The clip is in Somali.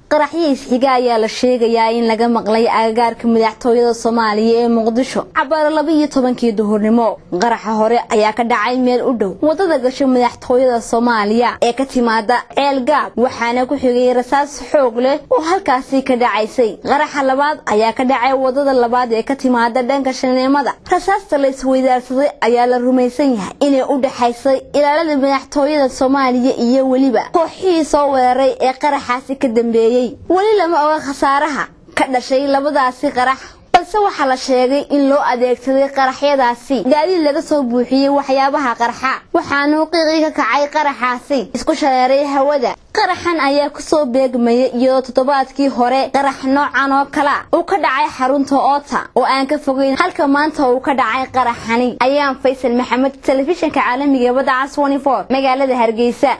qaraxyiis xiga ayaa la sheegayaa in laga maqlay agagaarka madaxtooyada soomaaliya ee muqdisho cabaaro laba iyo tobankii duhurnimo qaraxa hore ayaa ka dhacay meel u dhow wadada gasho madaxtooyada soomaaliya ee ka timaada ceelgaab waxaana ku xigay rasaas xoog leh oo halkaasi ka dhacaysay qaraxa labaad ayaa ka dhacay wadada labaad ee ka timaada dhanka shaneemada rasaasta la isweydaarsaday ayaa la rumaysan yahay inay u dhexaysay ilaalada madaxtooyada soomaaliya iyo weliba kooxihii soo weeraray ee qaraxaasi ka dambeeyey weli lama oga khasaaraha ka dhashay labadaasi qarax balse waxaa la sheegay in loo adeegsaday qaraxyadaasi gaadiid laga soo buuxiyey waxyaabaha qarxa waxaanuu qiiqii ka kacay qaraxaasi isku shareeray hawada qaraxan ayaa kusoo beegmayay iyadoo toddobaadkii hore qarax noocan oo kala uu ka dhacay xarunta oota oo aan ka fogeyn halka maanta uu ka dhacay qaraxani ayaan faysal maxamed telefishinka caalamiga badda cas magaalada hargeysa